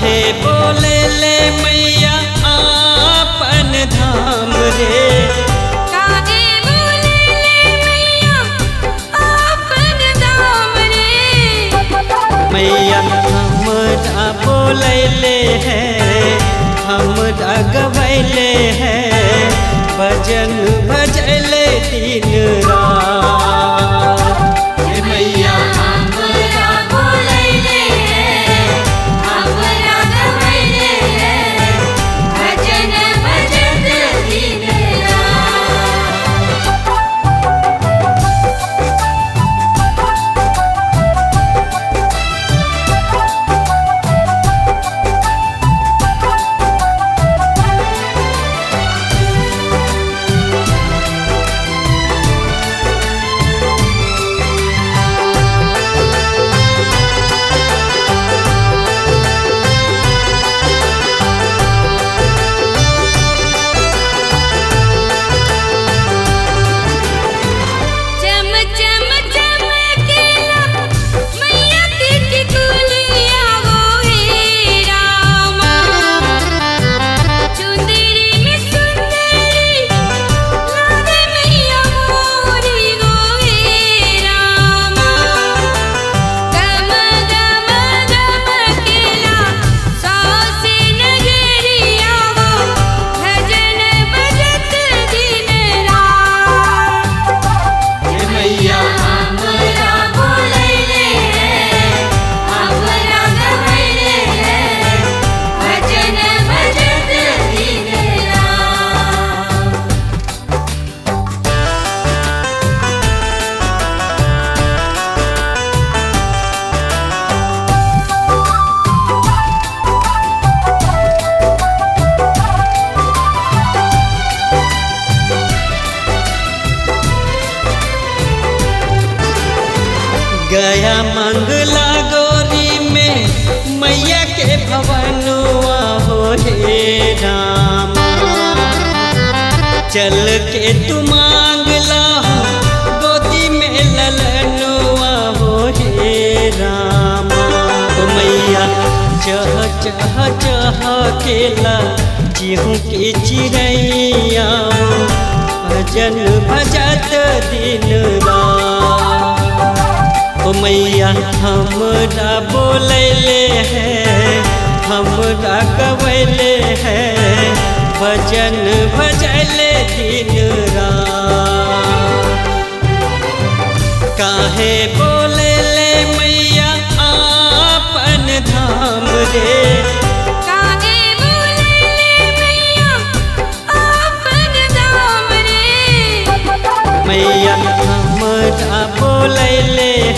काहे बोले ले मैया आपन धाम रे काहे बोले ले मैया आपन दाम रे मैया हमरा बोलैले है हमरा गवैले है भजन भजले दिन रात हे मैया हमरा बोलैले हमरा गवैले भजन भजत दिन रात चम चम चमकेला मैया की टिकुलिया वो हे रामा चुंदरी में सुंदरी लागे मैया मोरी वो हे रामा गम गम गमकेला सासे नगरिया वो भजन भजत दिन रात हे मैया हमरा बोलैले हमरा गवैले भजन भजत दिन रात गया मंगला गौरी में मैया के भवनुआ हो हे रामा चल के तू मांग ला गोदी में ललनुआ हो हे रामा ओ मैया चह चह चह केला चिहू के चिड़ैया भजन भजत दिन रात ओ मैया हमरा बोलैले है हमरा गवैले है भजन भजले दिन रात काहे बोलैले मैया आपन धाम रे काहे बोलैले मैया आपन दाम रे मैया हमरा बोलैले